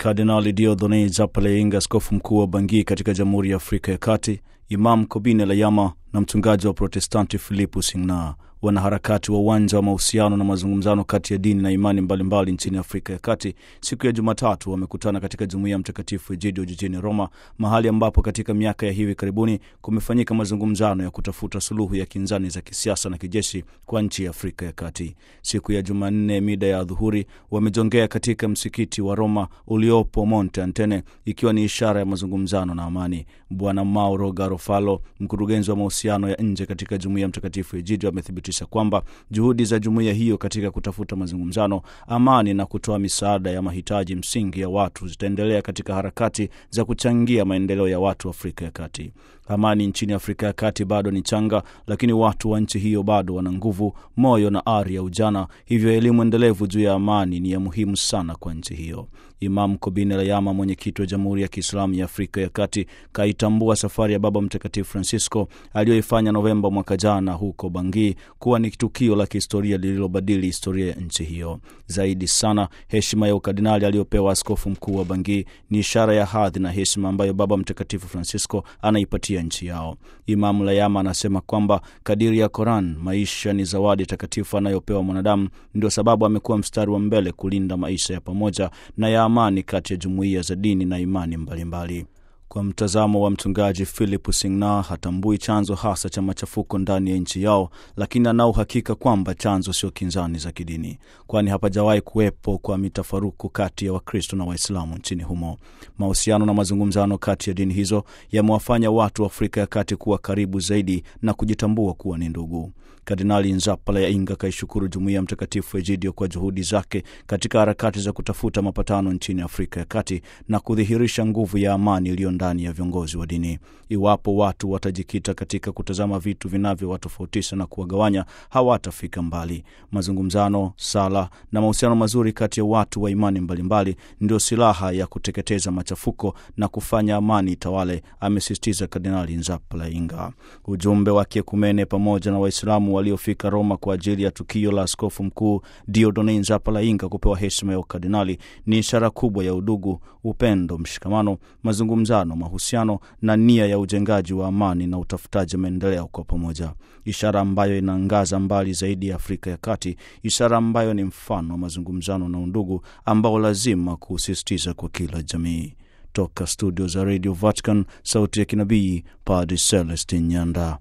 Kardinali Dieudonne Zapaleinga, askofu mkuu wa Bangui katika Jamhuri ya Afrika ya Kati, Imam Kobine Layama na mchungaji wa Protestanti Philipu Singna, wanaharakati wa uwanja wa mahusiano na mazungumzano kati ya dini na imani mbalimbali mbali nchini Afrika ya Kati, siku ya Jumatatu wamekutana katika jumuiya ya Mtakatifu Egidio jijini Roma, mahali ambapo katika miaka ya hivi karibuni kumefanyika mazungumzano ya kutafuta suluhu ya kinzani za kisiasa na kijeshi kwa nchi ya Afrika ya Kati. Siku ya Jumanne mida ya adhuhuri wamejongea katika msikiti wa Roma uliopo Monte Antene, ikiwa ni ishara ya mazungumzano na amani. Bwana Mauro Garofalo, mkurugenzi wa mahusiano ya nje katika jumuiya ya Mtakatifu Egidio, amethibitisha kwamba juhudi za jumuiya hiyo katika kutafuta mazungumzano, amani na kutoa misaada ya mahitaji msingi ya watu zitaendelea katika harakati za kuchangia maendeleo ya watu wa Afrika ya Kati. Amani nchini Afrika ya Kati bado ni changa, lakini watu wa nchi hiyo bado wana nguvu, moyo na ari ya ujana. Hivyo elimu endelevu juu ya amani ni ya muhimu sana kwa nchi hiyo. Imam Kobine Layama, mwenyekiti wa Jamhuri ya Kiislamu ya Afrika ya Kati, kaitambua safari ya Baba Mtakatifu Francisco aliyoifanya Novemba mwaka jana huko Bangui kuwa ni tukio la kihistoria lililobadili historia ya nchi hiyo. Zaidi sana, heshima ya ukardinali aliyopewa askofu mkuu wa Bangui ni ishara ya hadhi na heshima ambayo Baba Mtakatifu Francisco anaipatia nchi yao. Imam Layama anasema kwamba kadiri ya Koran, maisha ni zawadi takatifu anayopewa mwanadamu. Ndio sababu amekuwa mstari wa mbele kulinda maisha ya pamoja na ya amani kati ya jumuiya za dini na imani mbalimbali mbali. Kwa mtazamo wa mchungaji Philip Singna, hatambui chanzo hasa cha machafuko ndani ya nchi yao, lakini ana uhakika kwamba chanzo sio kinzani za kidini, kwani hapajawahi kuwepo kwa mitafaruku kati ya Wakristo na Waislamu nchini humo. Mahusiano na mazungumzano kati ya dini hizo yamewafanya watu wa Afrika ya Kati kuwa karibu zaidi na kujitambua kuwa ni ndugu. Kardinali Nzapalainga kaishukuru jumuiya ya Mtakatifu Egidio kwa juhudi zake katika harakati za kutafuta mapatano nchini Afrika ya Kati na kudhihirisha nguvu ya amani iliyo ndani ya viongozi wa dini. Iwapo watu watajikita katika kutazama vitu vinavyowatofautisha na kuwagawanya, hawatafika mbali. Mazungumzano, sala na mahusiano mazuri kati ya watu wa imani mbalimbali ndio silaha ya kuteketeza machafuko na kufanya amani tawale, amesisitiza Kardinali Nzapalainga. Ujumbe wa kiekumene pamoja na Waislamu waliofika Roma kwa ajili ya tukio la askofu mkuu Dieudonne Nzapalainga kupewa heshima ya ukardinali ni ishara kubwa ya udugu, upendo, mshikamano, mazungumzano, mahusiano na nia ya ujengaji wa amani na utafutaji maendeleo kwa pamoja, ishara ambayo inaangaza mbali zaidi ya Afrika ya Kati, ishara ambayo ni mfano wa mazungumzano na undugu ambao lazima kusisitiza kwa kila jamii. Toka studio za Radio Vatican, sauti ya kinabii, Padre Celestin Nyanda.